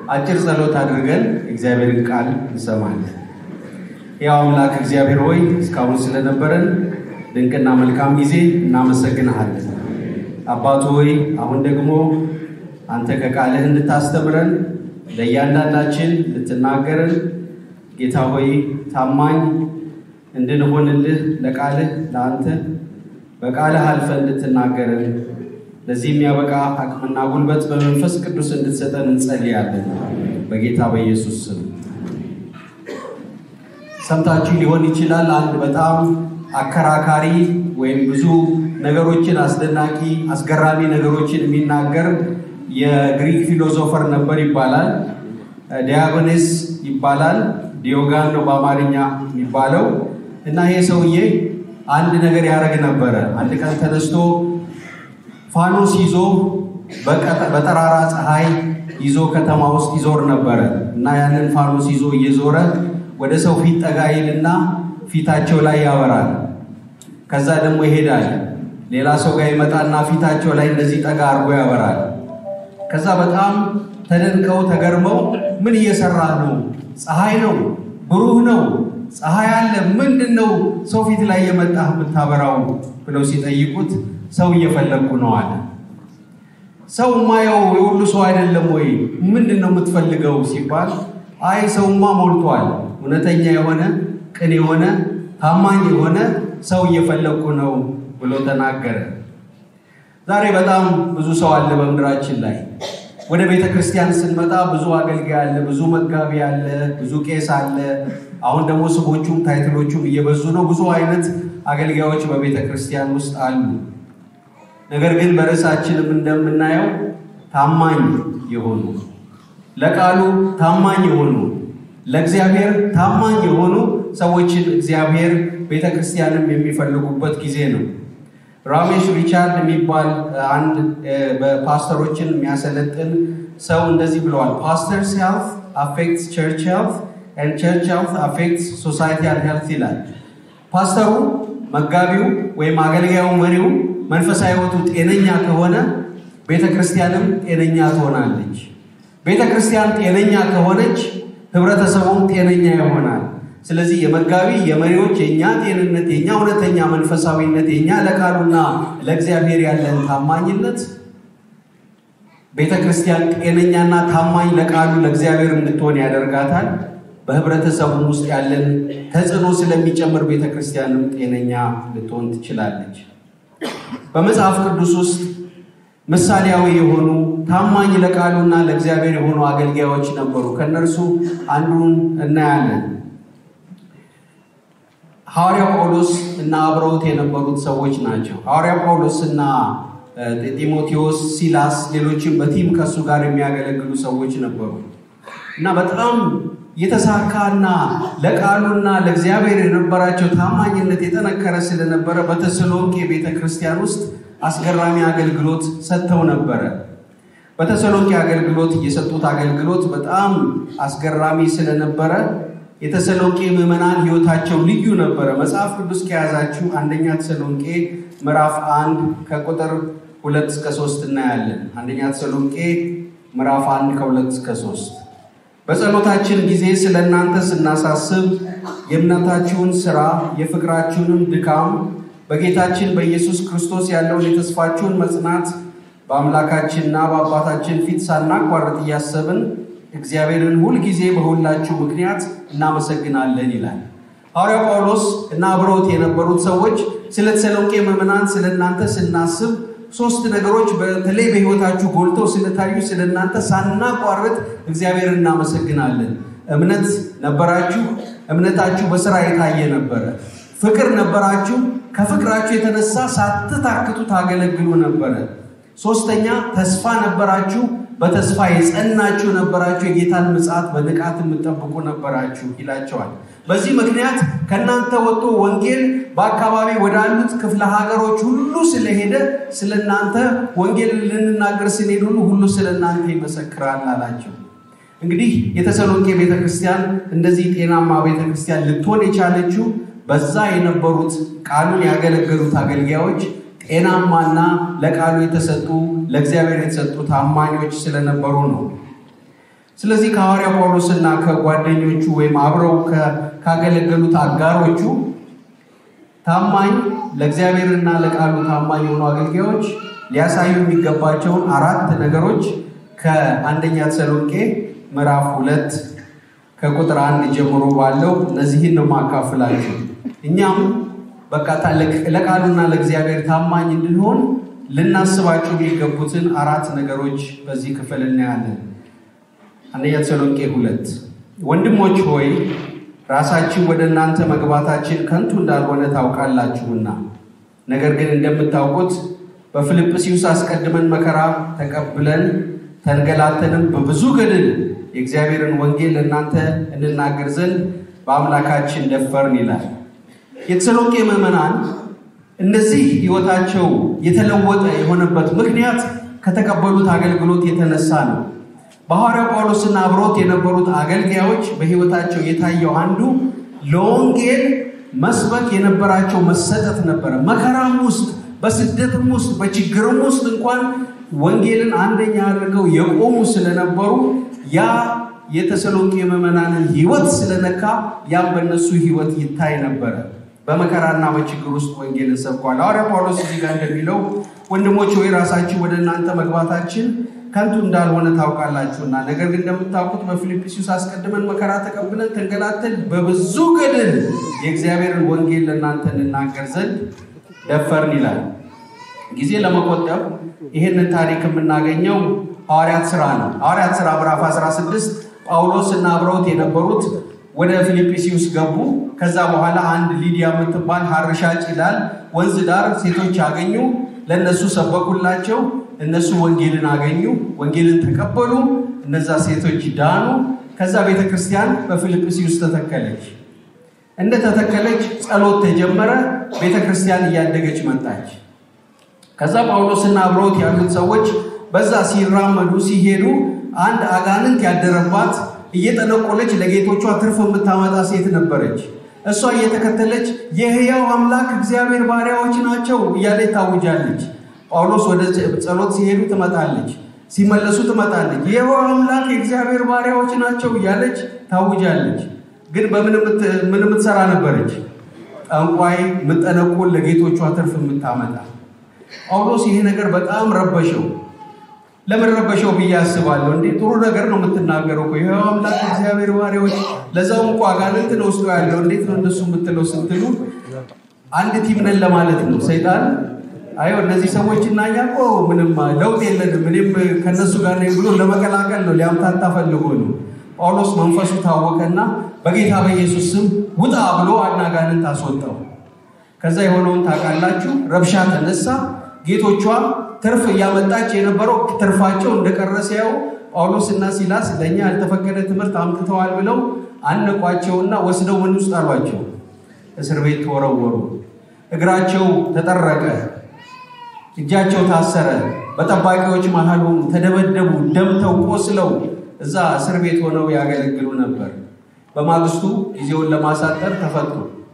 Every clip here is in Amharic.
አጭር ጸሎት አድርገን እግዚአብሔርን ቃል እንሰማለን። ያው አምላክ እግዚአብሔር ሆይ እስካሁን ስለነበረን ድንቅና መልካም ጊዜ እናመሰግንሃለን። አባቱ ሆይ አሁን ደግሞ አንተ ከቃልህ እንድታስተምረን ለእያንዳንዳችን ልትናገረን ጌታ ሆይ ታማኝ እንድንሆንልህ ለቃልህ ለአንተ በቃልህ አልፈ እንድትናገረን ለዚህ የሚያበቃ አቅምና ጉልበት በመንፈስ ቅዱስ እንድትሰጠን እንጸልያለን። በጌታ በኢየሱስ ስም። ሰምታችሁ ሊሆን ይችላል። አንድ በጣም አከራካሪ ወይም ብዙ ነገሮችን አስደናቂ፣ አስገራሚ ነገሮችን የሚናገር የግሪክ ፊሎሶፈር ነበር ይባላል። ዲያጎኔስ ይባላል። ዲዮጋን ነው በአማርኛ የሚባለው እና ይሄ ሰውዬ አንድ ነገር ያደርግ ነበረ። አንድ ቀን ተነስቶ ፋኖስ ይዞ በጠራራ ፀሐይ ይዞ ከተማ ውስጥ ይዞር ነበረ እና ያንን ፋኖስ ይዞ እየዞረ ወደ ሰው ፊት ጠጋ ይልና ፊታቸው ላይ ያበራል። ከዛ ደግሞ ይሄዳል። ሌላ ሰው ጋር ይመጣና ፊታቸው ላይ እንደዚህ ጠጋ አድርጎ ያበራል። ከዛ በጣም ተደንቀው ተገርመው ምን እየሰራ ነው? ፀሐይ ነው፣ ብሩህ ነው፣ ፀሐይ አለ፣ ምንድን ነው ሰው ፊት ላይ የመጣህ የምታበራው ብለው ሲጠይቁት ሰው እየፈለግኩ ነው አለ። ሰው ማየው የሁሉ ሰው አይደለም ወይ? ምንድን ነው የምትፈልገው ሲባል አይ ሰውማ ሞልቷል፣ እውነተኛ የሆነ ቅን የሆነ ታማኝ የሆነ ሰው እየፈለግኩ ነው ብሎ ተናገረ። ዛሬ በጣም ብዙ ሰው አለ በምድራችን ላይ። ወደ ቤተ ክርስቲያን ስንመጣ ብዙ አገልጋይ አለ፣ ብዙ መጋቢ አለ፣ ብዙ ቄስ አለ። አሁን ደግሞ ስሞቹም ታይትሎቹም እየበዙ ነው። ብዙ አይነት አገልጋዮች በቤተ ክርስቲያን ውስጥ አሉ። ነገር ግን በርዕሳችንም እንደምናየው ታማኝ የሆኑ ለቃሉ ታማኝ የሆኑ ለእግዚአብሔር ታማኝ የሆኑ ሰዎችን እግዚአብሔር ቤተ ክርስቲያንም የሚፈልጉበት ጊዜ ነው። ራሜሽ ሪቻርድ የሚባል አንድ በፓስተሮችን የሚያሰለጥን ሰው እንደዚህ ብለዋል። ፓስተርስ ሄልት አፌክትስ ቸርች ሄልት ኤንድ ቸርች ሄልት አፌክትስ ሶሳይቲያል ሄልት ይላል። ፓስተሩ፣ መጋቢው ወይም አገልጋዩ፣ መሪው መንፈሳዊ ሕይወቱ ጤነኛ ከሆነ ቤተ ክርስቲያንም ጤነኛ ትሆናለች። ቤተ ክርስቲያን ጤነኛ ከሆነች ህብረተሰቡም ጤነኛ ይሆናል። ስለዚህ የመጋቢ የመሪዎች የእኛ ጤንነት የእኛ እውነተኛ መንፈሳዊነት የእኛ ለቃሉና ለእግዚአብሔር ያለን ታማኝነት ቤተ ክርስቲያን ጤነኛና ታማኝ ለቃሉ ለእግዚአብሔር እንድትሆን ያደርጋታል። በህብረተሰቡም ውስጥ ያለን ተጽዕኖ ስለሚጨምር ቤተ ክርስቲያንም ጤነኛ ልትሆን ትችላለች። በመጽሐፍ ቅዱስ ውስጥ ምሳሌያዊ የሆኑ ታማኝ ለቃሉና ለእግዚአብሔር የሆኑ አገልጋዮች ነበሩ። ከእነርሱ አንዱን እናያለን። ሐዋርያው ጳውሎስ እና አብረውት የነበሩት ሰዎች ናቸው። ሐዋርያው ጳውሎስ እና ጢሞቴዎስ፣ ሲላስ፣ ሌሎችም በቲም ከእሱ ጋር የሚያገለግሉ ሰዎች ነበሩ እና በጣም የተሳካና ለቃሉና ለእግዚአብሔር የነበራቸው ታማኝነት የጠነከረ ስለነበረ በተሰሎንቄ ቤተ ክርስቲያን ውስጥ አስገራሚ አገልግሎት ሰጥተው ነበረ። በተሰሎንቄ አገልግሎት የሰጡት አገልግሎት በጣም አስገራሚ ስለነበረ የተሰሎንቄ ምዕመናን ሕይወታቸው ልዩ ነበረ። መጽሐፍ ቅዱስ ከያዛችሁ አንደኛ ተሰሎንቄ ምዕራፍ አንድ ከቁጥር ሁለት እስከ ሶስት እናያለን። አንደኛ ተሰሎንቄ ምዕራፍ አንድ ከሁለት እስከ ሶስት በጸሎታችን ጊዜ ስለ እናንተ ስናሳስብ የእምነታችሁን ሥራ የፍቅራችሁንም ድካም በጌታችን በኢየሱስ ክርስቶስ ያለውን የተስፋችሁን መጽናት በአምላካችንና በአባታችን ፊት ሳናቋርጥ እያሰብን እግዚአብሔርን ሁልጊዜ በሁላችሁ ምክንያት እናመሰግናለን ይላል ሐዋርያው ጳውሎስ እና አብረውት የነበሩት ሰዎች ስለ ተሰሎንቄ ምዕመናን ስለ እናንተ ስናስብ ሶስት ነገሮች በተለይ በሕይወታችሁ ጎልተው ስለታዩ ስለ እናንተ ሳናቋርጥ እግዚአብሔርን እናመሰግናለን። እምነት ነበራችሁ፣ እምነታችሁ በስራ የታየ ነበረ። ፍቅር ነበራችሁ፣ ከፍቅራችሁ የተነሳ ሳትታክቱ ታገለግሉ ነበረ። ሶስተኛ ተስፋ ነበራችሁ፣ በተስፋ የጸናችሁ ነበራችሁ፣ የጌታን ምጽአት በንቃት የምጠብቁ ነበራችሁ ይላቸዋል። በዚህ ምክንያት ከእናንተ ወጥቶ ወንጌል በአካባቢ ወዳሉት ክፍለ ሀገሮች ሁሉ ስለሄደ ስለ እናንተ ወንጌል ልንናገር ስንሄድ ሁሉ ሁሉ ስለ እናንተ ይመሰክራል አላቸው። እንግዲህ የተሰሎንቄ ቤተክርስቲያን እንደዚህ ጤናማ ቤተክርስቲያን ልትሆን የቻለችው በዛ የነበሩት ቃሉን ያገለገሉት አገልጋዮች ጤናማና ለቃሉ የተሰጡ ለእግዚአብሔር የተሰጡ ታማኞች ስለነበሩ ነው። ስለዚህ ከሐዋርያ ጳውሎስና ከጓደኞቹ ወይም አብረው ካገለገሉት አጋሮቹ ታማኝ ለእግዚአብሔርና ለቃሉ ታማኝ የሆኑ አገልጋዮች ሊያሳዩ የሚገባቸውን አራት ነገሮች ከአንደኛ ተሰሎንቄ ምዕራፍ ሁለት ከቁጥር አንድ ጀምሮ ባለው እነዚህን ነው ማካፍላችሁ። እኛም በቃ ለቃሉና ለእግዚአብሔር ታማኝ እንድንሆን ልናስባቸው የሚገቡትን አራት ነገሮች በዚህ ክፍል እናያለን። አንደኛ ተሰሎንቄ ሁለት ወንድሞች ሆይ ራሳችን ወደ እናንተ መግባታችን ከንቱ እንዳልሆነ ታውቃላችሁና፣ ነገር ግን እንደምታውቁት በፊልጵስዩስ አስቀድመን መከራ ተቀብለን ተንገላተንም በብዙ ገድል የእግዚአብሔርን ወንጌል ለእናንተ እንናገር ዘንድ በአምላካችን ደፈርን ይላል። የተሰሎንቄ ምዕመናን እነዚህ ሕይወታቸው የተለወጠ የሆነበት ምክንያት ከተቀበሉት አገልግሎት የተነሳ ነው። በሐዋርያው ጳውሎስና አብሮት የነበሩት አገልጋዮች በሕይወታቸው የታየው አንዱ ለወንጌል መስበክ የነበራቸው መሰጠት ነበረ። መከራም ውስጥ በስደትም ውስጥ በችግርም ውስጥ እንኳን ወንጌልን አንደኛ አድርገው የቆሙ ስለነበሩ ያ የተሰሎንቄ ምዕመናንን ሕይወት ስለነካ ያም በእነሱ ሕይወት ይታይ ነበረ። በመከራና በችግር ውስጥ ወንጌልን ሰብኳል። ሐዋርያ ጳውሎስ እዚህ ጋር እንደሚለው ወንድሞች ወይ ራሳችን ወደ እናንተ መግባታችን ከንቱ እንዳልሆነ ታውቃላችሁና፣ ነገር ግን እንደምታውቁት በፊልጵስዩስ አስቀድመን መከራ ተቀብለን ተንገላተን በብዙ ገድል የእግዚአብሔርን ወንጌል ለእናንተ እንናገር ዘንድ ደፈርን ይላል። ጊዜ ለመቆጠብ ይህንን ታሪክ የምናገኘው ሐዋርያት ሥራ ነው። ሐዋርያት ሥራ ምዕራፍ 16 ጳውሎስ እና አብረውት የነበሩት ወደ ፊልጵስዩስ ገቡ። ከዛ በኋላ አንድ ሊዲያ የምትባል ሐር ሻጭ ይላል ወንዝ ዳር ሴቶች አገኙ። ለእነሱ ሰበኩላቸው። እነሱ ወንጌልን አገኙ፣ ወንጌልን ተቀበሉ። እነዛ ሴቶች ዳኑ። ከዛ ቤተ ክርስቲያን በፊልጵስዩስ ተተከለች። እንደተተከለች ጸሎት ተጀመረ። ቤተ ክርስቲያን እያደገች መጣች። ከዛ ጳውሎስና አብረውት ያሉት ሰዎች በዛ ሲራመዱ ሲሄዱ አንድ አጋንንት ያደረባት እየጠነቆለች ለጌቶቿ ትርፍ የምታመጣ ሴት ነበረች። እሷ እየተከተለች የሕያው አምላክ እግዚአብሔር ባሪያዎች ናቸው እያለች ታውጃለች። ጳውሎስ ወደ ጸሎት ሲሄዱ ትመጣለች፣ ሲመለሱ ትመጣለች። የሕያው አምላክ የእግዚአብሔር ባሪያዎች ናቸው እያለች ታውጃለች። ግን በምን የምትሰራ ነበረች? ጠንቋይ የምጠነቁል ለጌቶቿ ትርፍ የምታመጣ። ጳውሎስ ይሄ ነገር በጣም ረበሸው። ለምን ረበሸው ብዬ አስባለሁ። እንዴ ጥሩ ነገር ነው የምትናገረው እኮ ይኸው አምላክ እግዚአብሔር ባሪያዎች፣ ለዛውም እኮ አጋንንትን ውስጡ ያለው እንዴት ነው እንደሱ የምትለው ስትሉ አንድ ቲም ነን ለማለት ነው። ሰይጣን አይ እነዚህ ሰዎች እና እኛ እኮ ምንም ለውጥ የለንም እኔም ከነሱ ጋር ነኝ ብሎ ለመቀላቀል ነው፣ ሊያምታታ ፈልጎ ነው። ጳውሎስ መንፈሱ ታወቀና በጌታ በኢየሱስ ስም ውጣ ብሎ አንድ አጋንንት አስወጣው። ከዛ የሆነውን ታውቃላችሁ። ረብሻ ተነሳ። ጌቶቿ ትርፍ እያመጣች የነበረው ትርፋቸው እንደቀረ ሲያዩ ጳውሎስ እና ሲላስ ለእኛ ያልተፈቀደ ትምህርት አምጥተዋል ብለው አነቋቸውና ወስደው ምን ውስጥ አሏቸው? እስር ቤት ተወረወሩ። እግራቸው ተጠረቀ፣ እጃቸው ታሰረ፣ በጠባቂዎች መሃል ሆኑ፣ ተደበደቡ፣ ደምተው ቆስለው እዛ እስር ቤት ሆነው ያገለግሉ ነበር። በማግስቱ ጊዜውን ለማሳጠር ተፈቱ።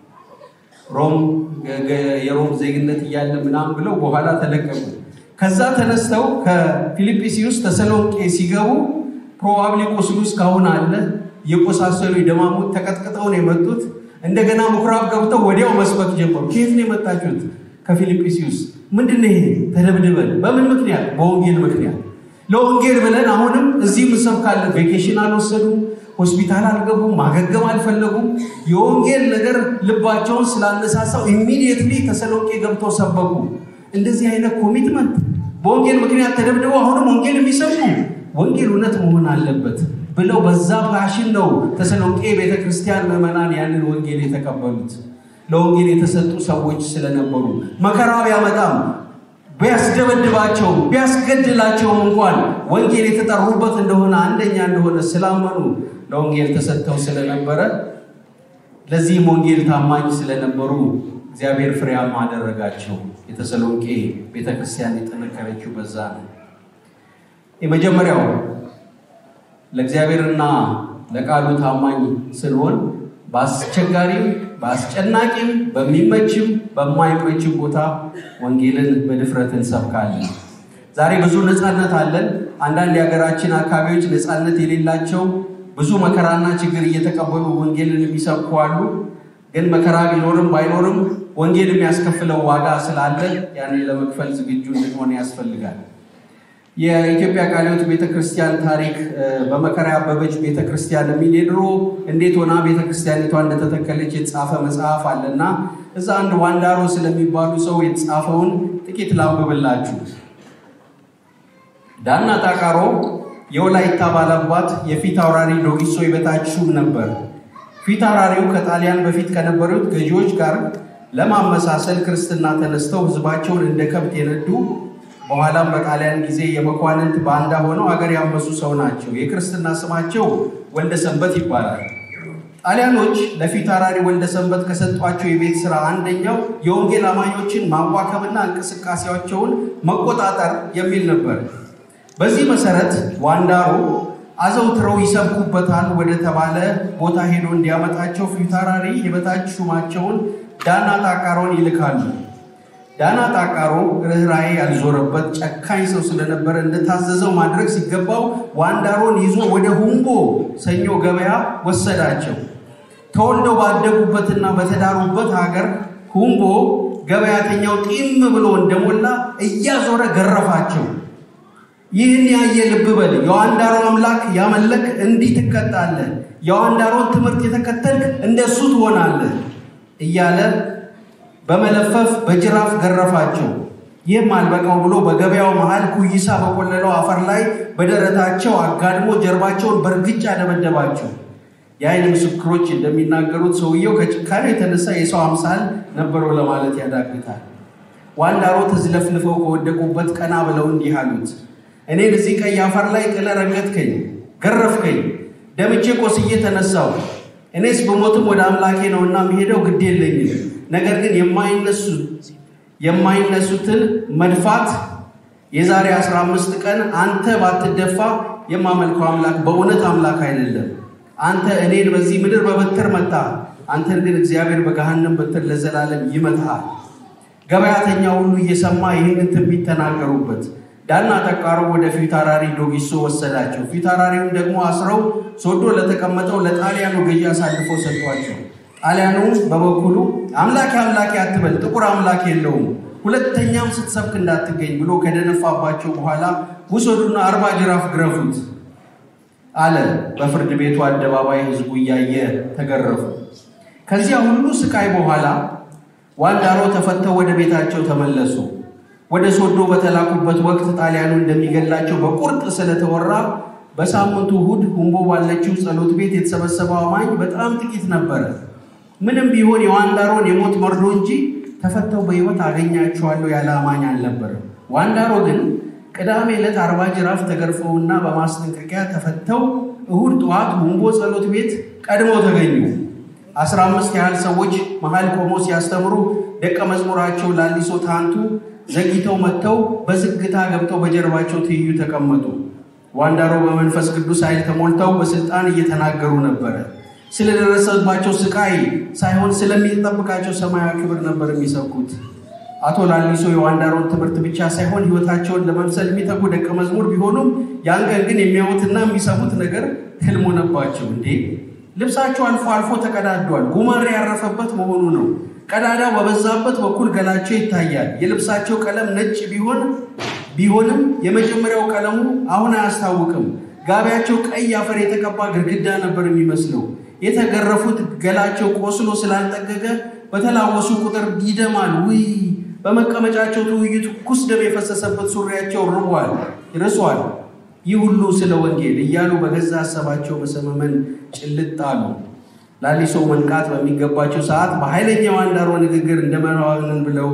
ሮም የሮም ዜግነት እያለ ምናምን ብለው በኋላ ተለቀቁ። ከዛ ተነስተው ከፊልጵስዩስ ተሰሎንቄ ሲገቡ ፕሮባብሊ ቁስሉ እስካሁን አለ። የቆሳሰሉ የደማሙት ተቀጥቅጠው ነው የመጡት። እንደገና ምኩራብ ገብተው ወዲያው መስበክ ጀመሩ። ከየት ነው የመጣችሁት? ከፊልጵስዩስ። ምንድን ነው ይሄ? ተደብድበን። በምን ምክንያት? በወንጌል ምክንያት። ለወንጌል ብለን አሁንም እዚህ እንሰብካለን። ቬኬሽን አልወሰዱም። ሆስፒታል አልገቡም። ማገገም አልፈለጉም። የወንጌል ነገር ልባቸውን ስላነሳሳው ኢሚዲየትሊ ተሰሎንቄ ገብተው ሰበኩ። እንደዚህ አይነት ኮሚትመንት በወንጌል ምክንያት ተደብድበው አሁንም ወንጌል የሚሰብኩ ወንጌል እውነት መሆን አለበት ብለው በዛ ፓሽን ነው ተሰሎንቄ ቤተ ክርስቲያን ምዕመናን ያንን ወንጌል የተቀበሉት። ለወንጌል የተሰጡ ሰዎች ስለነበሩ መከራ ቢያመጣም ቢያስደበድባቸው ቢያስገድላቸውም እንኳን ወንጌል የተጠሩበት እንደሆነ አንደኛ እንደሆነ ስላመኑ ለወንጌል ተሰጥተው ስለነበረ ለዚህም ወንጌል ታማኝ ስለነበሩ እግዚአብሔር ፍሬያማ አደረጋቸው። የተሰሎንቄ ቤተክርስቲያን የጠነከረችው በዛ ነው። የመጀመሪያው ለእግዚአብሔርና ለቃሉ ታማኝ ስንሆን በአስቸጋሪም በአስጨናቂም በሚመችም በማይመችም ቦታ ወንጌልን በድፍረት እንሰብካለን። ዛሬ ብዙ ነፃነት አለን። አንዳንድ የሀገራችን አካባቢዎች ነፃነት የሌላቸው ብዙ መከራና ችግር እየተቀበሉ ወንጌልን የሚሰብኩ አሉ። ግን መከራ ቢኖርም ባይኖርም ወንጌል የሚያስከፍለው ዋጋ ስላለ ያንን ለመክፈል ዝግጁ እንድንሆን ያስፈልጋል። የኢትዮጵያ ቃለ ሕይወት ቤተክርስቲያን ታሪክ በመከራ ያበበች ቤተክርስቲያን የሚል የድሮ እንዴት ሆና ቤተክርስቲያኒቷ እንደተተከለች የተጻፈ መጽሐፍ አለና እዛ አንድ ዋንዳሮ ስለሚባሉ ሰው የተጻፈውን ጥቂት ላንብብላችሁ። ዳና ጣቃሮ የወላይታ ባላባት የፊት አውራሪ ዶጊሶ የበታች ሹም ነበር። ፊት አውራሪው ከጣሊያን በፊት ከነበሩት ገዢዎች ጋር ለማመሳሰል ክርስትና ተነስተው ህዝባቸውን እንደ ከብት የነዱ በኋላም በጣሊያን ጊዜ የመኳንንት ባንዳ ሆነው አገር ያመሱ ሰው ናቸው። የክርስትና ስማቸው ወልደ ሰንበት ይባላል። ጣሊያኖች ለፊት አውራሪ ወልደ ሰንበት ከሰጧቸው የቤት ስራ አንደኛው የወንጌል አማኞችን ማዋከብና እንቅስቃሴያቸውን መቆጣጠር የሚል ነበር። በዚህ መሰረት ዋንዳሮ አዘውትረው ይሰብኩበታል ወደ ተባለ ቦታ ሄዶ እንዲያመጣቸው ፊት አውራሪ የበታች ሹማቸውን ዳና ጣቃሮን ይልካሉ። ዳና ጣቃሮ ርኅራኄ ያልዞረበት ጨካኝ ሰው ስለነበረ እንደታዘዘው ማድረግ ሲገባው ዋንዳሮን ይዞ ወደ ሁምቦ ሰኞ ገበያ ወሰዳቸው። ተወልደው ባደጉበትና በተዳሩበት ሀገር ሁምቦ ገበያተኛው ጢም ብሎ እንደሞላ እያዞረ ገረፋቸው። ይህን ያየ ልብ በል፣ የዋንዳሮ አምላክ ያመለክ እንዲህ ትቀጣለህ፣ የዋንዳሮን ትምህርት የተከተልክ እንደሱ ትሆናለህ እያለ በመለፈፍ በጅራፍ ገረፋቸው። ይህም አልበቃው ብሎ በገበያው መሃል ኩይሳ በቆለለው አፈር ላይ በደረታቸው አጋድሞ ጀርባቸውን በእርግጫ ደበደባቸው። የዓይን ምስክሮች እንደሚናገሩት ሰውየው ከጭካኔ የተነሳ የሰው አምሳል ነበረው ለማለት ያዳግታል። ዋንዳሮ ተዝለፍልፈው ከወደቁበት ቀና ብለው እንዲህ አሉት፣ እኔን እዚህ ቀይ አፈር ላይ ጥለህ ረገጥከኝ፣ ገረፍከኝ፣ ደምቼ ቆስዬ ተነሳው። እኔስ በሞትም ወደ አምላኬ ነውና የሚሄደው ግድ የለኝም ነገር ግን የማይነሱትን መድፋት የዛሬ 15 ቀን አንተ ባትደፋ የማመልከው አምላክ በእውነት አምላክ አይደለም። አንተ እኔን በዚህ ምድር በበትር መታ፣ አንተን ግን እግዚአብሔር በገሃነም በትር ለዘላለም ይመታሃል። ገበያተኛ ሁሉ እየሰማ ይህንን ትንቢት ተናገሩበት። ዳና ጠቃሮ ወደ ፊት አውራሪ ዶጊሶ ወሰዳቸው። ፊት አውራሪውን ደግሞ አስረው ሶዶ ለተቀመጠው ለጣሊያኑ ገዢ አሳልፎ ሰጥቷቸው ጣሊያኑ በበኩሉ አምላኬ አምላኬ አትበል፣ ጥቁር አምላክ የለውም፣ ሁለተኛም ስትሰብክ እንዳትገኝ ብሎ ከደነፋባቸው በኋላ ውሰዱና አርባ ጅራፍ ግረፉት አለ። በፍርድ ቤቱ አደባባይ ሕዝቡ እያየ ተገረፉ። ከዚያ ሁሉ ስቃይ በኋላ ዋንዳሮ ተፈተው ወደ ቤታቸው ተመለሱ። ወደ ሶዶ በተላኩበት ወቅት ጣሊያኑ እንደሚገላቸው በቁርጥ ስለተወራ በሳምንቱ እሑድ ሁምቦ ባለችው ጸሎት ቤት የተሰበሰበው አማኝ በጣም ጥቂት ነበረ። ምንም ቢሆን የዋንዳሮን የሞት መርዶ እንጂ ተፈተው በሕይወት አገኛቸዋለሁ ያለ አማኝ አልነበረም። ዋንዳሮ ግን ቅዳሜ ዕለት አርባ ጅራፍ ተገርፈውና በማስጠንቀቂያ ተፈተው እሁድ ጠዋት ሁምቦ ጸሎት ቤት ቀድመው ተገኙ። አስራ አምስት ያህል ሰዎች መሀል ቆመው ሲያስተምሩ ደቀ መዝሙራቸው ላሊሶ ታንቱ ዘግይተው መጥተው በዝግታ ገብተው በጀርባቸው ትይዩ ተቀመጡ። ዋንዳሮ በመንፈስ ቅዱስ ኃይል ተሞልተው በስልጣን እየተናገሩ ነበረ። ስለደረሰባቸው ስቃይ ሳይሆን ስለሚጠብቃቸው ሰማያዊ ክብር ነበር የሚሰብኩት። አቶ ላሊሶ የዋንዳሮን ትምህርት ብቻ ሳይሆን ሕይወታቸውን ለመምሰል የሚተጉ ደቀ መዝሙር ቢሆኑም ያን ቀን ግን የሚያዩትና የሚሰሙት ነገር ህልም ሆነባቸው። እንዴ ልብሳቸው አልፎ አልፎ ተቀዳዷል። ጉማሬ ያረፈበት መሆኑ ነው። ቀዳዳው በበዛበት በኩል ገላቸው ይታያል። የልብሳቸው ቀለም ነጭ ቢሆን ቢሆንም የመጀመሪያው ቀለሙ አሁን አያስታውቅም። ጋቢያቸው ቀይ አፈር የተቀባ ግድግዳ ነበር የሚመስለው። የተገረፉት ገላቸው ቆስሎ ስላልጠገገ በተላወሱ ቁጥር ይደማል። ውይ በመቀመጫቸው ትውይቱ ትኩስ ደም የፈሰሰበት ሱሪያቸው ርቧል ርሷል። ይህ ሁሉ ስለ ወንጌል እያሉ በገዛ ሀሳባቸው በሰመመን ጭልጥ አሉ። ላሊሶ መንቃት በሚገባቸው ሰዓት በኃይለኛ ዋንዳሮ ንግግር እንደመናዋንን ብለው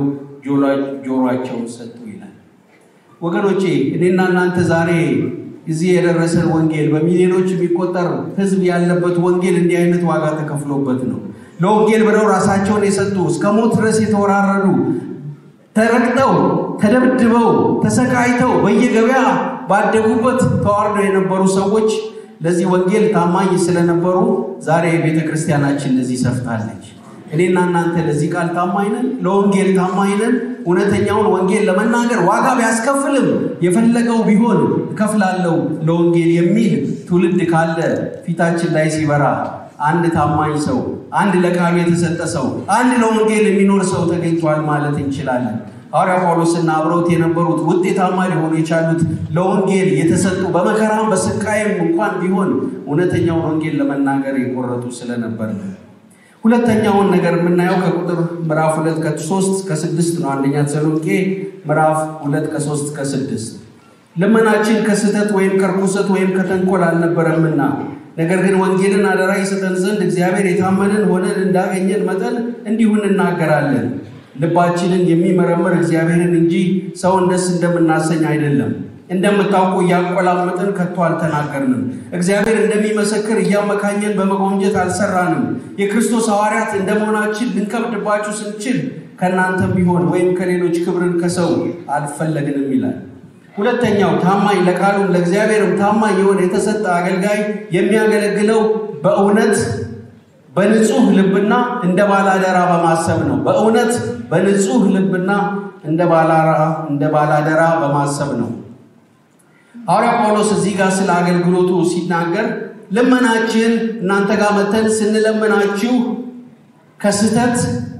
ጆሯቸውን ሰጡ ይላል። ወገኖቼ እኔና እናንተ ዛሬ እዚህ የደረሰን ወንጌል በሚሊዮኖች የሚቆጠር ሕዝብ ያለበት ወንጌል እንዲህ አይነት ዋጋ ተከፍሎበት ነው። ለወንጌል ብለው ራሳቸውን የሰጡ እስከ ሞት ድረስ የተወራረዱ ተረግጠው፣ ተደብድበው፣ ተሰቃይተው በየገበያ ባደጉበት ተዋርደው የነበሩ ሰዎች ለዚህ ወንጌል ታማኝ ስለነበሩ ዛሬ ቤተ ክርስቲያናችን ለዚህ ሰፍታለች። እኔና እናንተ ለዚህ ቃል ታማኝ ነን፣ ለወንጌል ታማኝ ነን። እውነተኛውን ወንጌል ለመናገር ዋጋ ቢያስከፍልም የፈለገው ቢሆን እከፍላለሁ ለወንጌል የሚል ትውልድ ካለ ፊታችን ላይ ሲበራ አንድ ታማኝ ሰው፣ አንድ ለቃሉ የተሰጠ ሰው፣ አንድ ለወንጌል የሚኖር ሰው ተገኝቷል ማለት እንችላለን። ሐዋርያ ጳውሎስና አብረውት የነበሩት ውጤታማ ሊሆኑ የቻሉት ለወንጌል የተሰጡ በመከራም በስቃይም እንኳን ቢሆን እውነተኛውን ወንጌል ለመናገር የቆረጡ ስለነበር ነው። ሁለተኛውን ነገር የምናየው ከቁጥር ምዕራፍ ሁለት ከሶስት ከስድስት ነው። አንደኛ ተሰሎንቄ ምዕራፍ ሁለት ከሶስት ከስድስት ልመናችን ከስህተት ወይም ከርኩሰት ወይም ከተንኮል አልነበረምና ነገር ግን ወንጌልን አደራ ይሰጠን ዘንድ እግዚአብሔር የታመንን ሆነን እንዳገኘን መጠን እንዲሁ እንናገራለን። ልባችንን የሚመረምር እግዚአብሔርን እንጂ ሰውን ደስ እንደምናሰኝ አይደለም። እንደምታውቁ እያቆላመጥን ከቶ አልተናገርንም። እግዚአብሔር እንደሚመሰክር እያመካኘን በመጎምጀት አልሰራንም። የክርስቶስ ሐዋርያት እንደመሆናችን ልንከብድባችሁ ስንችል ከእናንተም ቢሆን ወይም ከሌሎች ክብርን ከሰው አልፈለግንም ይላል። ሁለተኛው ታማኝ ለቃሉም ለእግዚአብሔርም ታማኝ የሆነ የተሰጠ አገልጋይ የሚያገለግለው በእውነት በንጹህ ልብና እንደ ባላደራ በማሰብ ነው። በእውነት በንጹህ ልብና እንደ ባላደራ በማሰብ ነው። ሐዋርያ ጳውሎስ እዚህ ጋር ስለ አገልግሎቱ ሲናገር ልመናችን እናንተ ጋር መተን ስንለምናችሁ ከስህተት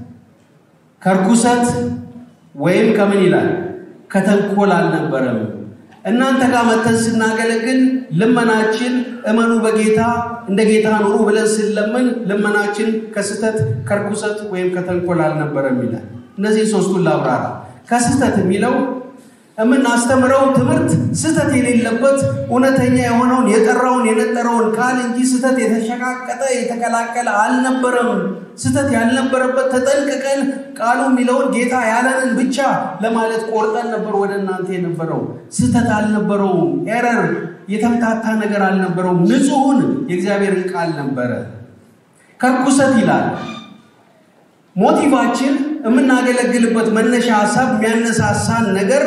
ከርኩሰት ወይም ከምን ይላል ከተንኮል አልነበረም። እናንተ ጋር መተን ስናገለግል ልመናችን እመኑ በጌታ እንደ ጌታ ኑሩ ብለን ስንለምን ልመናችን ከስህተት ከርኩሰት ወይም ከተንኮል አልነበረም ይላል። እነዚህ ሶስቱን ላብራራ። ከስህተት የሚለው የምናስተምረው ትምህርት ስህተት የሌለበት እውነተኛ የሆነውን የጠራውን የነጠረውን ቃል እንጂ ስህተት የተሸቃቀጠ የተቀላቀለ አልነበረም። ስህተት ያልነበረበት ተጠንቅቀን ቃሉ የሚለውን ጌታ ያለንን ብቻ ለማለት ቆርጠን ነበር ወደ እናንተ የነበረው። ስህተት አልነበረውም። ኤረር የተምታታ ነገር አልነበረውም። ንጹሑን የእግዚአብሔርን ቃል ነበረ። ከርኩሰት ይላል ሞቲቫችን የምናገለግልበት መነሻ ሀሳብ የሚያነሳሳን ነገር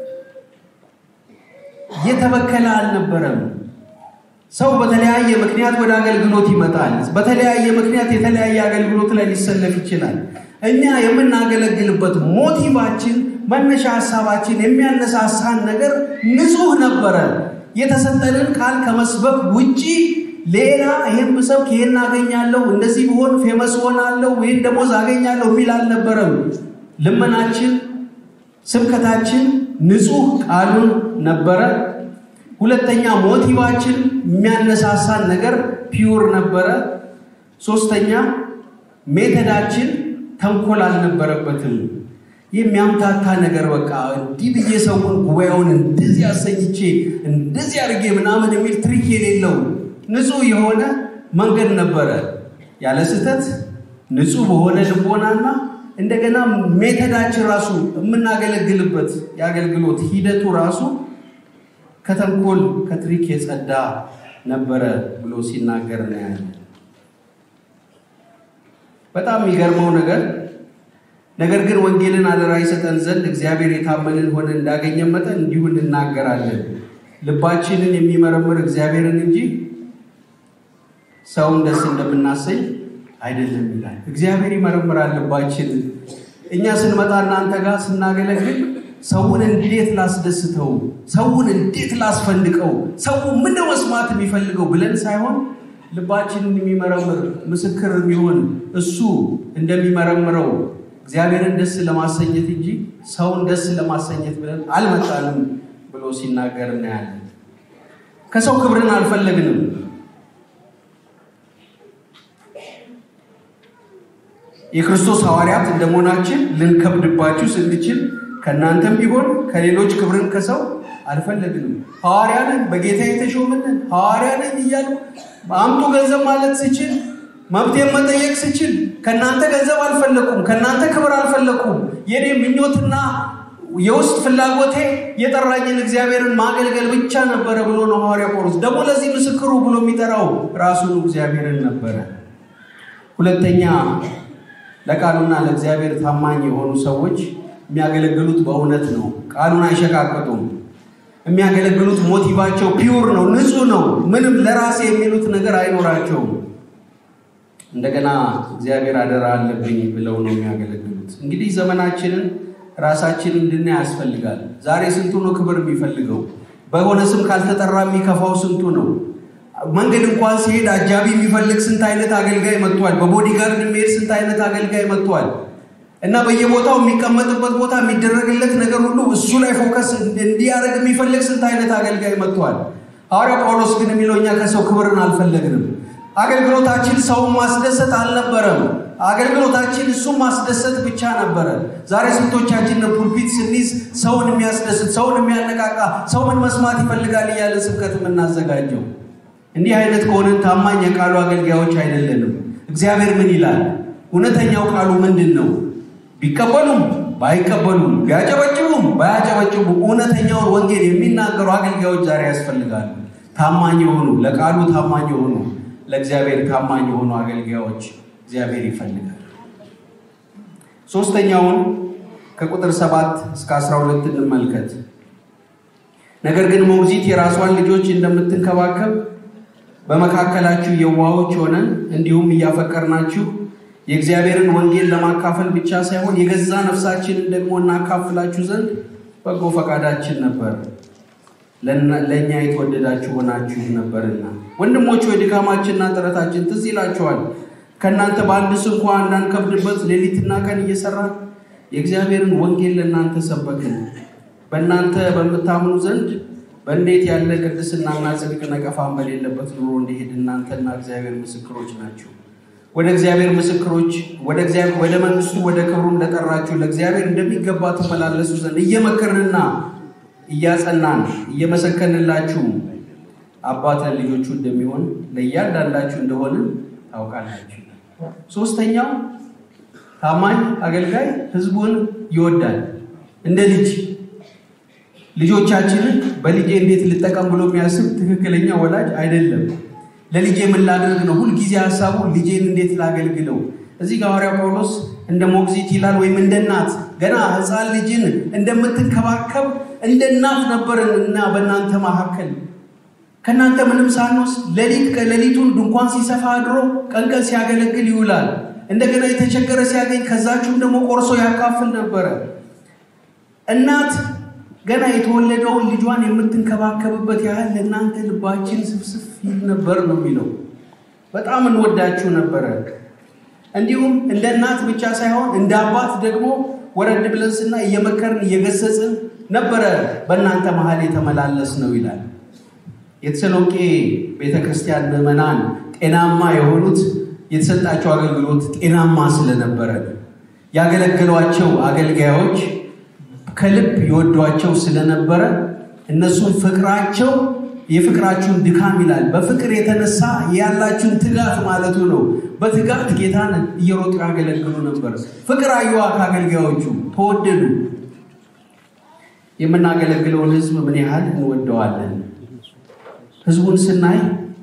የተበከለ አልነበረም። ሰው በተለያየ ምክንያት ወደ አገልግሎት ይመጣል። በተለያየ ምክንያት የተለያየ አገልግሎት ላይ ሊሰለፍ ይችላል። እኛ የምናገለግልበት ሞቲቫችን፣ መነሻ ሀሳባችን የሚያነሳሳን ነገር ንጹሕ ነበረ። የተሰጠንን ቃል ከመስበክ ውጪ ሌላ ይህን ብሰብክ ይህን አገኛለሁ፣ እንደዚህ ብሆን ፌመስ ሆናለሁ፣ ይህን ደሞዝ አገኛለሁ የሚል አልነበረም። ልመናችን፣ ስብከታችን ንጹሕ ቃሉን ነበረ። ሁለተኛ ሞቲቫችን የሚያነሳሳን ነገር ፒውር ነበረ። ሶስተኛ ሜተዳችን ተንኮል አልነበረበትም። የሚያምታታ ነገር በቃ እንዲህ ብዬ ሰውን ጉባኤውን እንደዚህ አሰኝቼ እንደዚህ አድርጌ ምናምን የሚል ትሪክ የሌለው ንጹሕ የሆነ መንገድ ነበረ። ያለ ስህተት ንጹሕ በሆነ ልቦናና እንደገና ሜተዳችን ራሱ የምናገለግልበት የአገልግሎት ሂደቱ ራሱ ከተንኮል ከትሪክ የጸዳ ነበረ ብሎ ሲናገር እናያለን። በጣም የሚገርመው ነገር ነገር ግን ወንጌልን አደራ ይሰጠን ዘንድ እግዚአብሔር የታመንን ሆነን እንዳገኘን መጠን እንዲሁ እንናገራለን። ልባችንን የሚመረምር እግዚአብሔርን እንጂ ሰውን ደስ እንደምናሰኝ አይደለም ይላል። እግዚአብሔር ይመረምራል ልባችንን። እኛ ስንመጣ እናንተ ጋር ስናገለግል ሰውን እንዴት ላስደስተው፣ ሰውን እንዴት ላስፈንድቀው፣ ሰው ምን መስማት የሚፈልገው ብለን ሳይሆን ልባችንን የሚመረምር ምስክር የሚሆን እሱ እንደሚመረምረው እግዚአብሔርን ደስ ለማሰኘት እንጂ ሰውን ደስ ለማሰኘት ብለን አልመጣንም ብሎ ሲናገር እናያለን። ከሰው ክብርን አልፈለግንም። የክርስቶስ ሐዋርያት እንደመሆናችን ልንከብድባችሁ ስንችል ከእናንተም ቢሆን ከሌሎች ክብርን ከሰው አልፈለግንም። ሐዋርያንን በጌታ የተሾምንን ሐዋርያንን እያሉ አምጡ ገንዘብ ማለት ስችል መብቴን መጠየቅ ስችል ከእናንተ ገንዘብ አልፈለኩም፣ ከእናንተ ክብር አልፈለኩም። የኔ ምኞትና የውስጥ ፍላጎቴ የጠራኝን እግዚአብሔርን ማገልገል ብቻ ነበረ ብሎ ነው ሐዋርያ ጳውሎስ ደግሞ ለዚህ ምስክሩ ብሎ የሚጠራው ራሱን እግዚአብሔርን ነበረ። ሁለተኛ ለቃሉና ለእግዚአብሔር ታማኝ የሆኑ ሰዎች የሚያገለግሉት በእውነት ነው። ቃሉን አይሸቃቀጡም። የሚያገለግሉት ሞቲቫቸው ፒውር ነው፣ ንጹሕ ነው። ምንም ለራሴ የሚሉት ነገር አይኖራቸውም። እንደገና እግዚአብሔር አደራ አለብኝ ብለው ነው የሚያገለግሉት። እንግዲህ ዘመናችንን ራሳችን እንድናይ ያስፈልጋል። ዛሬ ስንቱ ነው ክብር የሚፈልገው? በሆነ ስም ካልተጠራ የሚከፋው ስንቱ ነው? መንገድ እንኳን ሲሄድ አጃቢ የሚፈልግ ስንት አይነት አገልጋይ መጥቷል። በቦዲጋርድ የሚሄድ ስንት አይነት አገልጋይ መጥቷል። እና በየቦታው የሚቀመጥበት ቦታ የሚደረግለት ነገር ሁሉ እሱ ላይ ፎከስ እንዲያደርግ የሚፈልግ ስንት አይነት አገልጋይ መጥቷል። ሐዋርያው ጳውሎስ ግን የሚለው እኛ ከሰው ክብርን አልፈለግንም። አገልግሎታችን ሰውን ማስደሰት አልነበረም። አገልግሎታችን እሱም ማስደሰት ብቻ ነበረ። ዛሬ ስንቶቻችን ፑልፒት ስንይዝ ሰውን የሚያስደስት ሰውን የሚያነቃቃ ሰው ምን መስማት ይፈልጋል እያለ ስብከት የምናዘጋጀው? እንዲህ አይነት ከሆነን ታማኝ የቃሉ አገልጋዮች አይደለንም። እግዚአብሔር ምን ይላል? እውነተኛው ቃሉ ምንድን ነው? ቢቀበሉም ባይቀበሉም ቢያጨበጭቡም ባያጨበጭቡ እውነተኛውን ወንጌል የሚናገሩ አገልጋዮች ዛሬ ያስፈልጋሉ። ታማኝ የሆኑ ለቃሉ ታማኝ የሆኑ ለእግዚአብሔር ታማኝ የሆኑ አገልጋዮች እግዚአብሔር ይፈልጋል። ሶስተኛውን ከቁጥር ሰባት እስከ አስራ ሁለት እንመልከት። ነገር ግን ሞግዚት የራሷን ልጆች እንደምትንከባከብ በመካከላችሁ የዋሆች ሆነን እንዲሁም እያፈቀርናችሁ የእግዚአብሔርን ወንጌል ለማካፈል ብቻ ሳይሆን የገዛ ነፍሳችንን ደግሞ እናካፍላችሁ ዘንድ በጎ ፈቃዳችን ነበር። ለእኛ የተወደዳችሁ ሆናችሁ ነበርና ወንድሞች ወይ ድካማችንና ጥረታችን ትዝ ይላችኋል። ከእናንተ በአንድስ እንኳ እንዳንከብድበት ሌሊትና ቀን እየሰራን የእግዚአብሔርን ወንጌል ለእናንተ ሰበክን። በእናንተ በምታምኑ ዘንድ በእንዴት ያለ ቅድስናና ጽድቅ ነቀፋን በሌለበት ኑሮ እንዲሄድ እናንተና እግዚአብሔር ምስክሮች ናቸው። ወደ እግዚአብሔር ምስክሮች ወደ እግዚአብሔር ወደ መንግስቱ ወደ ክብሩም ለጠራችሁ ለእግዚአብሔር እንደሚገባ ትመላለሱ ዘንድ እየመከርንና እያጸናን እየመሰከንላችሁ አባት ለልጆቹ እንደሚሆን ለእያንዳንዳችሁ እንደሆነ ታውቃላችሁ። ሶስተኛው ታማኝ አገልጋይ ህዝቡን ይወዳል። እንደ ልጅ ልጆቻችንን በልጄ እንዴት ልጠቀም ብሎ የሚያስብ ትክክለኛ ወላጅ አይደለም። ለልጄ ምን ላድርግ ነው ሁልጊዜ ሀሳቡ ልጄን እንዴት ላገልግለው። እዚህ ጋር ሐዋርያው ጳውሎስ እንደ ሞግዚት ይላል፣ ወይም እንደ እናት ገና ህፃን ልጅን እንደምትንከባከብ እንደ እናት ነበርን እና በእናንተ መካከል ከእናንተ ምንም ሳንወስድ ሌሊት ከሌሊቱን ድንኳን ሲሰፋ አድሮ ቀን ቀን ሲያገለግል ይውላል። እንደገና የተቸገረ ሲያገኝ ከዛችሁም ደግሞ ቆርሶ ያካፍል ነበረ። እናት ገና የተወለደውን ልጇን የምትንከባከብበት ያህል ለእናንተ ልባችን ስፍስፍ ይል ነበር ነው የሚለው። በጣም እንወዳችሁ ነበረ። እንዲሁም እንደ እናት ብቻ ሳይሆን እንደ አባት ደግሞ ወረድ ብለን ስና እየመከርን እየገሰጽን ነበረ በእናንተ መሀል የተመላለስ ነው ይላል። የተሰሎቄ ቤተ ክርስቲያን ምዕመናን ጤናማ የሆኑት የተሰጣቸው አገልግሎት ጤናማ ስለነበረ ያገለገሏቸው አገልጋዮች ከልብ ይወዷቸው ስለነበረ እነሱን ፍቅራቸው የፍቅራችሁን ድካም ይላል። በፍቅር የተነሳ ያላችሁን ትጋት ማለቱ ነው። በትጋት ጌታን እየሮጡ ያገለግሉ ነበር። ፍቅር አየዋ ከአገልጋዮቹ ተወደዱ። የምናገለግለውን ሕዝብ ምን ያህል እንወደዋለን? ሕዝቡን ስናይ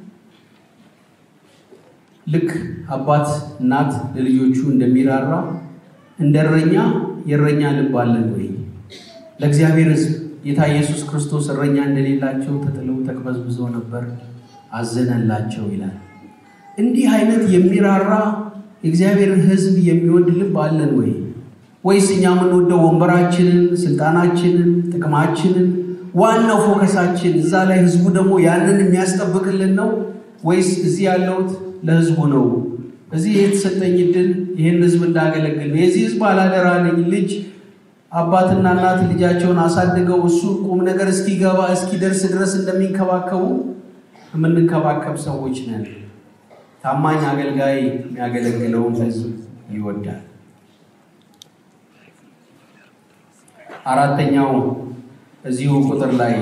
ልክ አባት እናት ለልጆቹ እንደሚራራ እንደ እረኛ የእረኛ ልብ አለን ወይ? ለእግዚአብሔር ሕዝብ ጌታ ኢየሱስ ክርስቶስ እረኛ እንደሌላቸው ተጥለው ተቅበዝብዘው ነበር፣ አዘነላቸው ይላል። እንዲህ አይነት የሚራራ የእግዚአብሔርን ሕዝብ የሚወድ ልብ አለን ወይ? ወይስ እኛ የምንወደው ወንበራችንን፣ ስልጣናችንን፣ ጥቅማችንን ዋናው ፎከሳችን እዛ ላይ ህዝቡ ደግሞ ያንን የሚያስጠብቅልን ነው? ወይስ እዚህ ያለሁት ለህዝቡ ነው? እዚህ የተሰጠኝ ዕድል ይህን ህዝብ እንዳገለግል ነው። የዚህ ህዝብ አላደራ ነኝ። ልጅ አባትና እናት ልጃቸውን አሳድገው እሱ ቁም ነገር እስኪገባ እስኪደርስ ድረስ እንደሚንከባከቡ የምንንከባከብ ሰዎች ነን። ታማኝ አገልጋይ የሚያገለግለውን ህዝብ ይወዳል። አራተኛው እዚሁ ቁጥር ላይ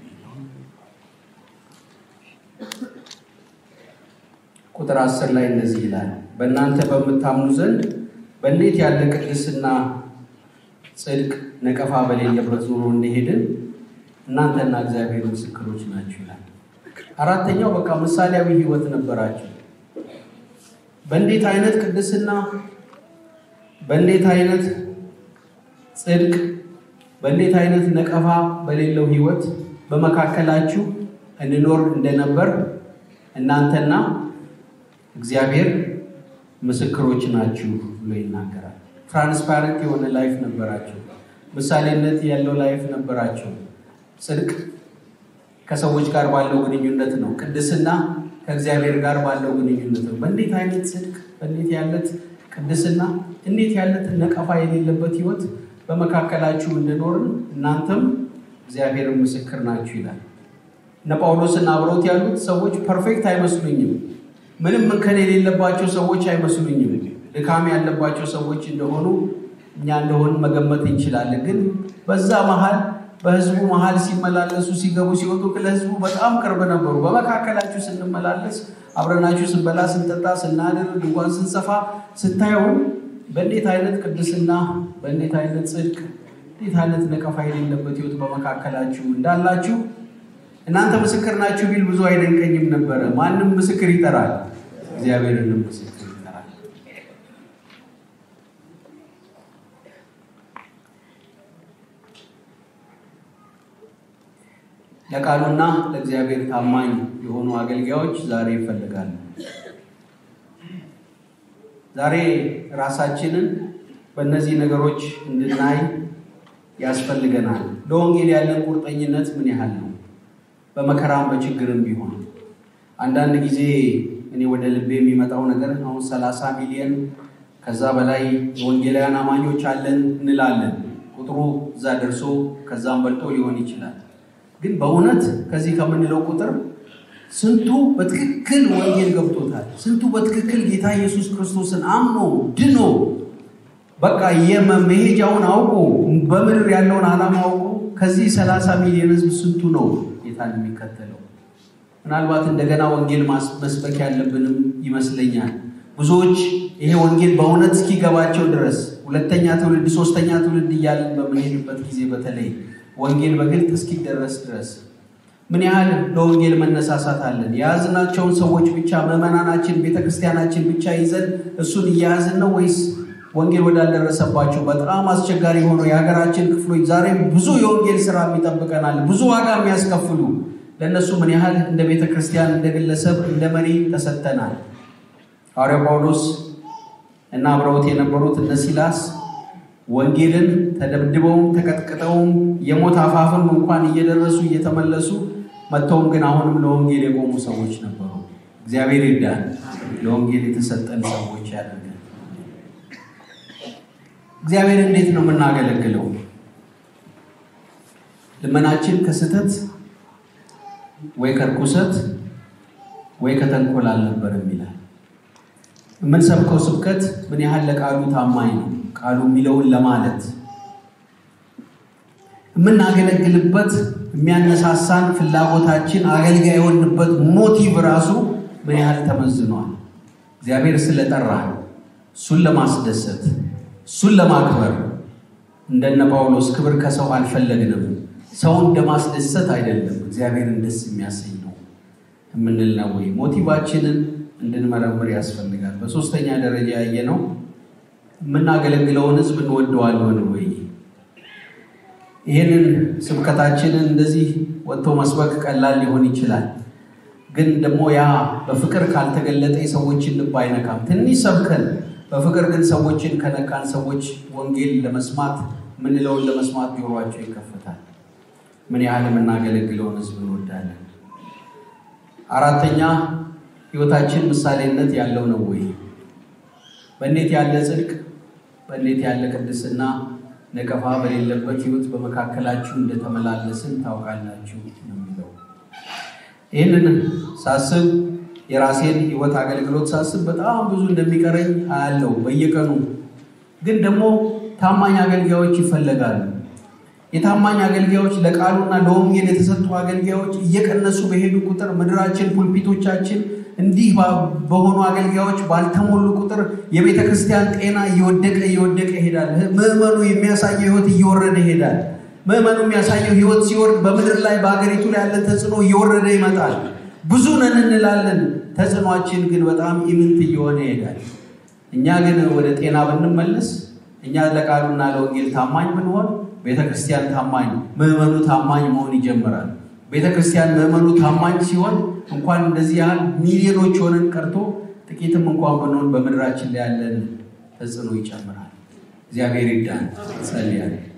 ቁጥር አስር ላይ እንደዚህ ይላል፣ በእናንተ በምታምኑ ዘንድ በእንዴት ያለ ቅድስና ጽድቅ ነቀፋ በሌለበት ኑሮ እንደሄድን እናንተና እግዚአብሔር ምስክሮች ናችሁ ይላል። አራተኛው በቃ ምሳሌያዊ ህይወት ነበራቸው። በእንዴት አይነት ቅድስና፣ በእንዴት አይነት ጽድቅ፣ በእንዴት አይነት ነቀፋ በሌለው ህይወት በመካከላችሁ እንኖር እንደነበር እናንተና እግዚአብሔር ምስክሮች ናችሁ ብሎ ይናገራል። ትራንስፓረንት የሆነ ላይፍ ነበራቸው። ምሳሌነት ያለው ላይፍ ነበራቸው። ጽድቅ ከሰዎች ጋር ባለው ግንኙነት ነው። ቅድስና ከእግዚአብሔር ጋር ባለው ግንኙነት ነው። በእንዴት አይነት ጽድቅ፣ በእንዴት ያለት ቅድስና፣ እንዴት ያለት ነቀፋ የሌለበት ህይወት በመካከላችሁ እንደኖርን እናንተም እግዚአብሔርን ምስክር ናችሁ ይላል። እነ ጳውሎስና አብረውት ያሉት ሰዎች ፐርፌክት አይመስሉኝም። ምንም እንከን የሌለባቸው ሰዎች አይመስሉኝም። ድካም ያለባቸው ሰዎች እንደሆኑ እኛ እንደሆን መገመት እንችላለን። ግን በዛ መሀል በህዝቡ መሀል ሲመላለሱ ሲገቡ ሲወጡ ለህዝቡ በጣም ቅርብ ነበሩ። በመካከላችሁ ስንመላለስ አብረናችሁ ስንበላ፣ ስንጠጣ፣ ስናድር፣ ድንኳን ስንሰፋ ስታዩ በእንዴት አይነት ቅድስና፣ በእንዴት አይነት ጽድቅ፣ እንዴት አይነት ነቀፋ የሌለበት ህይወት በመካከላችሁ እንዳላችሁ እናንተ ምስክር ናችሁ ቢል ብዙ አይደንቀኝም ነበረ። ማንም ምስክር ይጠራል፣ እግዚአብሔርንም ምስክር ይጠራል። ለቃሉና ለእግዚአብሔር ታማኝ የሆኑ አገልጋዮች ዛሬ ይፈልጋሉ። ዛሬ ራሳችንን በእነዚህ ነገሮች እንድናይ ያስፈልገናል። ለወንጌል ያለን ቁርጠኝነት ምን ያህል ነው? በመከራም በችግርም ቢሆን አንዳንድ ጊዜ እኔ ወደ ልቤ የሚመጣው ነገር አሁን ሰላሳ ሚሊዮን ከዛ በላይ የወንጌላውያን አማኞች አለን እንላለን። ቁጥሩ እዛ ደርሶ ከዛም በልጦ ሊሆን ይችላል። ግን በእውነት ከዚህ ከምንለው ቁጥር ስንቱ በትክክል ወንጌል ገብቶታል? ስንቱ በትክክል ጌታ ኢየሱስ ክርስቶስን አምኖ ድኖ በቃ የመሄጃውን አውቆ በምድር ያለውን ዓላማ አውቆ ከዚህ ሰላሳ ሚሊዮን ሕዝብ ስንቱ ነው ጌታን የሚከተለው? ምናልባት እንደገና ወንጌል መስበክ ያለብንም ይመስለኛል። ብዙዎች ይሄ ወንጌል በእውነት እስኪገባቸው ድረስ ሁለተኛ ትውልድ ሶስተኛ ትውልድ እያለን በምንሄድበት ጊዜ በተለይ ወንጌል በግልጥ እስኪደረስ ድረስ ምን ያህል ለወንጌል መነሳሳት አለን? የያዝናቸውን ሰዎች ብቻ ምዕመናናችን፣ ቤተክርስቲያናችን ብቻ ይዘን እሱን እየያዝን ነው ወይስ ወንጌል ወዳልደረሰባቸው በጣም አስቸጋሪ የሆኑ የሀገራችን ክፍሎች ዛሬም ብዙ የወንጌል ስራ ይጠብቀናል፣ ብዙ ዋጋ የሚያስከፍሉ ለእነሱ ምን ያህል እንደ ቤተ ክርስቲያን፣ እንደ ግለሰብ፣ እንደ መሪ ተሰጥተናል? ሐዋርያው ጳውሎስ እና አብረውት የነበሩት እነ ሲላስ ወንጌልን ተደብድበውም ተቀጥቅጠውም የሞት አፋፍም እንኳን እየደረሱ እየተመለሱ መጥተውም ግን አሁንም ለወንጌል የቆሙ ሰዎች ነበሩ። እግዚአብሔር ይርዳን፣ ለወንጌል የተሰጠን ሰዎች ያደርገን። እግዚአብሔር እንዴት ነው የምናገለግለው? ልመናችን ከስህተት ወይ ከርኩሰት ወይ ከተንኮል አልነበረም ይላል። የምንሰብከው ስብከት ምን ያህል ለቃሉ ታማኝ ነው? ቃሉ የሚለውን ለማለት የምናገለግልበት የሚያነሳሳን ፍላጎታችን አገልጋይ የሆንበት ሞቲቭ ራሱ ምን ያህል ተመዝኗል? እግዚአብሔር ስለጠራ እሱን ለማስደሰት እሱን ለማክበር እንደነ ጳውሎስ ክብር ከሰው አልፈለግንም። ሰውን እንደማስደሰት አይደለም፣ እግዚአብሔርን ደስ የሚያሰኝ ነው የምንል ነው ወይ? ሞቲቫችንን እንድንመረምር ያስፈልጋል። በሶስተኛ ደረጃ ያየነው የምናገለግለውን ሕዝብ እንወደዋለን ወይ? ይህንን ስብከታችንን እንደዚህ ወጥቶ መስበክ ቀላል ሊሆን ይችላል። ግን ደግሞ ያ በፍቅር ካልተገለጠ የሰዎችን ልብ አይነካም። ትንሽ ሰብከን በፍቅር ግን ሰዎችን ከነካን ሰዎች ወንጌል ለመስማት ምንለውን ለመስማት ጆሯቸው ይከፈታል። ምን ያህል የምናገለግለውን ሕዝብ እንወዳለን። አራተኛ ህይወታችን ምሳሌነት ያለው ነው ወይ? በእንዴት ያለ ጽድቅ፣ በእንዴት ያለ ቅድስና ነቀፋ በሌለበት ህይወት በመካከላችሁ እንደተመላለስን ታውቃላችሁ ነው የሚለው። ይህንን ሳስብ የራሴን ህይወት አገልግሎት ሳስብ በጣም ብዙ እንደሚቀረኝ አያለው በየቀኑ። ግን ደግሞ ታማኝ አገልጋዮች ይፈለጋሉ። የታማኝ አገልጋዮች ለቃሉና ለወንጌል የተሰጡ አገልጋዮች እየቀነሱ በሄዱ ቁጥር ምድራችን፣ ፑልፒቶቻችን እንዲህ በሆኑ አገልጋዮች ባልተሞሉ ቁጥር የቤተ ክርስቲያን ጤና እየወደቀ እየወደቀ ይሄዳል። ምዕመኑ የሚያሳየው ህይወት እየወረደ ይሄዳል። ምዕመኑ የሚያሳየው ህይወት ሲወርድ በምድር ላይ በሀገሪቱ ላይ ያለ ተጽዕኖ እየወረደ ይመጣል። ብዙ ነን እንላለን፣ ተጽዕኗችን ግን በጣም ኢምንት እየሆነ ይሄዳል። እኛ ግን ወደ ጤና ብንመለስ፣ እኛ ለቃሉና ለወንጌል ታማኝ ብንሆን ቤተ ክርስቲያን ታማኝ ምዕመኑ ታማኝ መሆን ይጀምራል። ቤተ ክርስቲያን ምዕመኑ ታማኝ ሲሆን እንኳን እንደዚህ ያህል ሚሊዮኖች ሆነን ቀርቶ ጥቂትም እንኳን ብንሆን በምድራችን ላይ ያለን ተጽዕኖ ይጨምራል። እግዚአብሔር ይርዳን። ጸልያለሁ።